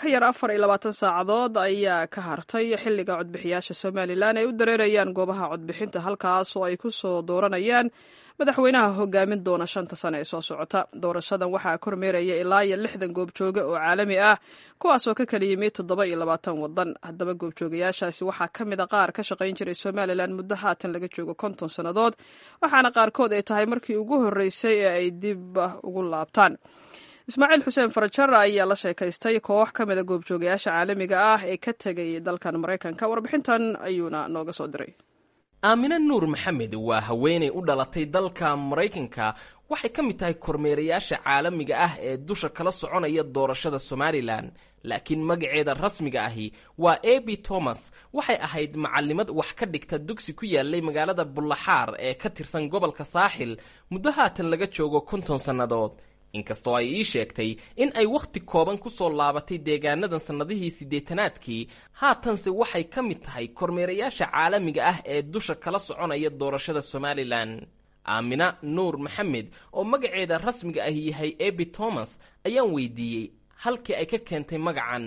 yar afar iyo labaatan saacadood ayaa ka hartay xilliga codbixiyaasha somalilan ay u dareerayaan goobaha codbixinta halkaas oo ay ku soo dooranayaan madaxweynaha hogaamin doona shanta sane ee soo socota doorashadan waxaa kormeeraya ilaa iyo lixdan goobjooge oo caalami ah kuwaasoo ka kala yimid toddoba iyo labaatan wadan haddaba goobjoogayaashaasi waxaa ka mid a qaar ka shaqayn jiray somalilan muddo haatan laga joogo konton sannadood waxaana qaarkood ay tahay markii ugu horreysay ee ay dib ugu laabtaan ismaaciil xuseen farajar ayaa la sheekaystay koox ka mida goobjoogayaasha caalamiga ah ee ka tegay dalkan maraykanka warbixintan ayuuna nooga soo diray aamine nuur maxamed waa haweenay u dhalatay dalka maraykanka waxay ka mid tahay kormeerayaasha caalamiga ah ee dusha kala soconaya doorashada somalilan laakiin magaceeda rasmiga ahi waa abi thomas waxay ahayd macalimad wax ka dhigta dugsi ku yaalay magaalada bullaxaar ee ka tirsan gobolka saaxil muddo haatan laga joogo konton sannadood inkastoo ay ii sheegtay in ay wakhti kooban ku soo laabatay deegaanadan sannadihii siddeetanaadkii haatanse waxay ka mid tahay kormeerayaasha caalamiga ah ee dusha kala soconaya doorashada somalilan aamina nuur maxamed oo magaceeda rasmiga ah yahay abi thomas ayaan weydiiyey halkii ay ka keentay magacan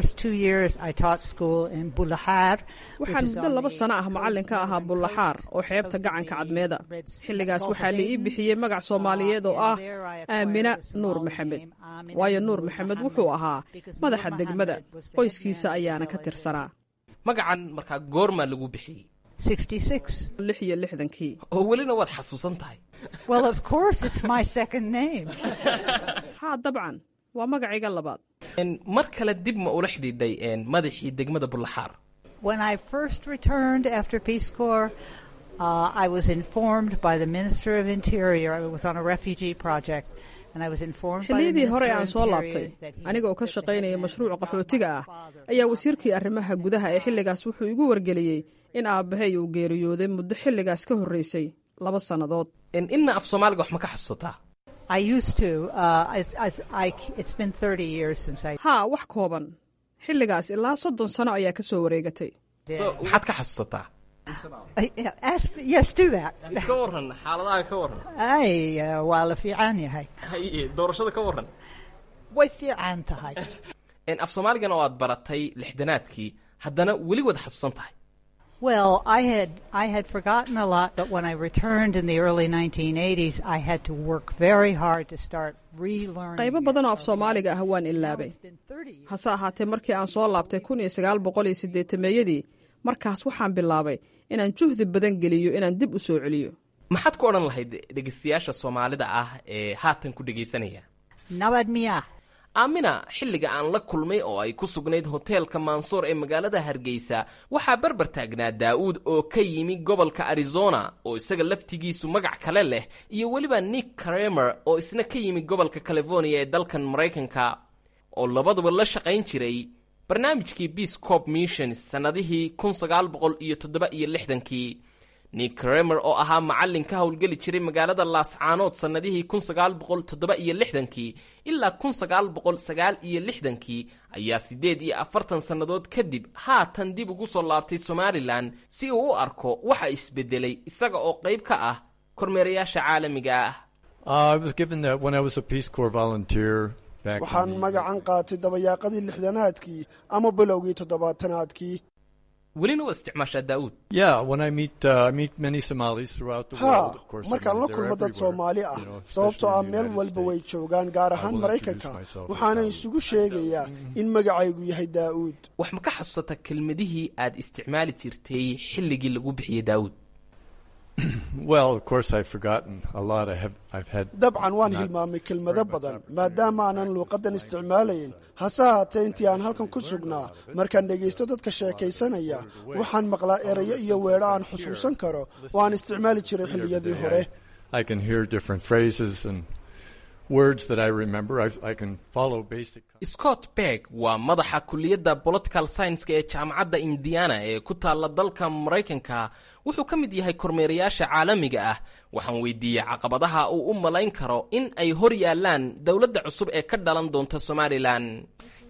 waxaan muddo laba sano ah macallin ka ahaa bullaxaar oo xeebta gacanka cadmeeda xilligaas waxaa la ii bixiyey magac soomaaliyeed oo ah aamina nuur maxamed waayo nuur maxamed wuxuu ahaa madaxa degmada qoyskiisa ayaana ka tirsanaa magacan markaa goormaa lagu bixiyey lix iyo lixdankii oo welina waad xasuusan tahay haa dabcan waa magacayga labaad mar kale dib ma ula xidhiidhay madaxii degmada bullaxaar xilliyadii hore aan soo laabtay aniga oo ka shaqaynaya mashruuca qaxootiga ah ayaa wasiirkii arrimaha gudaha ee xilligaas wuxuu igu wargeliyey in aabbahay uu geeriyooday muddo xilligaas ka horreysay laba sannadood inna af soomaaliga wax ma ka xasuusataa haa wax kooban xilligaas ilaa soddon sano ayaa ka soo wareegatay maxaad ka xasuusataa iska waran xaaladaha ka waran waa la fiican yahay doorashada ka waran way fiican tahay af soomaaligana oo aad baratay lixdanaadkii haddana weli waad xasuusan tahay Well, I had I had forgotten a lot, but when I returned in the early 1980s, I had to work very hard to start relearning. qaybo badan oo af soomaaliga ah waan ilaabay hase ahaatee markii aan soo laabtay kun iyo sagaal boqol iyo siddeetameeyadii markaas waxaan bilaabay inaan juhdi badan geliyo inaan dib u soo celiyo maxaad ku odhan lahayd dhegaystayaasha soomaalida ah ee haatan ku dhegaysanaya Nabad miya. aamina xilliga aan la kulmay oo ay ku sugnayd hoteelka mansoor ee magaalada hargeysa waxaa barbar taagnaa daa'uud oo ka yimi gobolka arizona oo isaga laftigiisu magac kale leh iyo weliba nick kramer oo isna ka yimi gobolka california ee dalkan maraykanka oo labaduba la shaqayn jiray barnaamijkii peace corp missions sannadihii kun sagaal boqol iyo toddoba iyo lixdankii nick kramer oo ahaa macallin ka howlgeli jiray magaalada laascaanood sannadihii kun sagaal boqol toddoba iyo lixdankii ilaa kun sagaal boqol sagaal iyo lixdankii ayaa siddeed iyo afartan sannadood kadib haatan dib ugu soo laabtay somalilan si uu u arko waxa isbedelay isaga oo qayb ka ah kormeerayaasha caalamiga ah waxaan magacan qaatay dabayaaqadii lixdanaadkii ama bilowgii toddobaatanaadkii welina waa isticmaashaa daa'uud haa markaan la kulmo dad soomaali ah sababtoo ah meel walba way joogaan gaar ahaan maraykanka waxaana isugu sheegayaa in magacaygu yahay daa'uud wax ma ka xasuusata kelmadihii aad isticmaali jirtay xilligii lagu bixiyey daa'uud dabcan waan hilmaamay kelmado badan maadaama aanan luuqaddan isticmaalayn hase haatee intii aan halkan ku sugnaa markaan dhegaysto dadka sheekaysanaya waxaan maqlaa erayo iyo weedho aan xusuusan karo oo aan isticmaali jiray xilliyadii hore scott berg waa madaxa kuliyadda political scienska ee jaamacadda indiana ee ku taalla dalka maraykanka wuxuu ka mid yahay kormeerayaasha caalamiga ah waxaan weydiiyey caqabadaha uu u malayn karo in ay hor yaallaan dowladda cusub ee ka dhalan doonta somalilan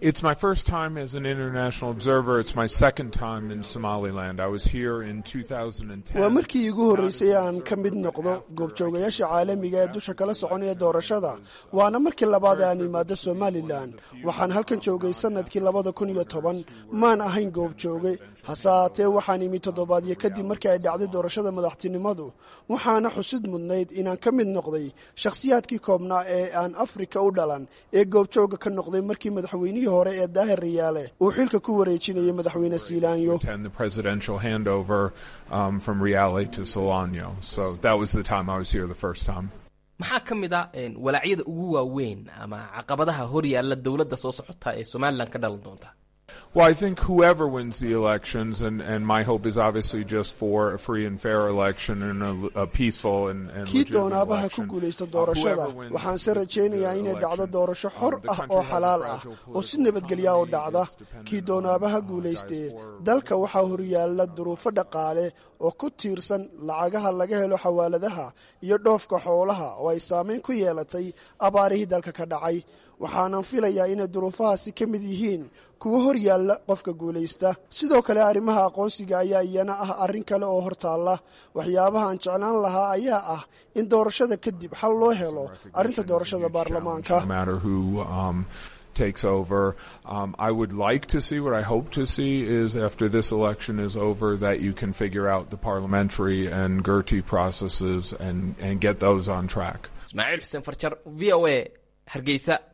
It's my first time as an international observer. It's my second time in Somaliland. I was here in 2010. waa markii iigu horreysay aan ka mid noqdo goobjoogayaasha caalamiga ee dusha kala soconaya doorashada waana markii labaad aan imaado somalilan waxaan halkan joogay sannadkii labada kun iyo toban maan ahayn goobjooge hase haatee waxaan imi toddobaadyo kadib markii ay dhacday doorashada madaxtinimadu waxaana xusid mudnayd inaan ka mid noqday shakhsiyaadkii koobnaa ee aan afrika u dhalan ee goobjooga ka noqday markii madaxweynihii hore ee daahir riyaale uu xilka ku wareejinayay madaxweyne siilaanyo attend the presidential handover um, from Riale to Solano. So that was the time I was here the first time. maxaa ka mid a walaacyada ugu waaweyn ama caqabadaha hor yaalla dowladda soo socota ee somalilan ka dhalan doonta Well, I think whoever wins the elections, and, and my hope is obviously just for a free and fair election and a, a peaceful and, and kii legitimate doonaabaha ku election. guulaysta Uh, doorashada whoever wins waxaan se the- rajaynayaa the inay dhacdo election, doorasho xor um, the ah country oo has a xalaal ah fragile oo si political nabadgelya u economy dhacda that's dependent kii on, doonaabaha uh, guulaystee diaspora dalka waxaa horyaalla duruufo dhaqaale oo ku tiirsan lacagaha laga helo xawaaladaha iyo dhoofka xoolaha oo ay saamayn ku yeelatay abaarihii dalka ka dhacay waxaanan filayaa inay duruufahaasi ka mid yihiin kuwo hor yaalla qofka guulaysta sidoo kale arrimaha aqoonsiga ayaa iyana ah arrin kale oo hortaalla waxyaabaha aan jeclaan lahaa ayaa ah in doorashada kadib xal loo helo arrinta doorashada baarlamaanka no matter who um, takes over. Um, I would like to see what I hope to see is after this election is over that you can figure out the parliamentary and Gertie processes and, and get those on track. ismaaciil xuseen farjar v o a hargeysa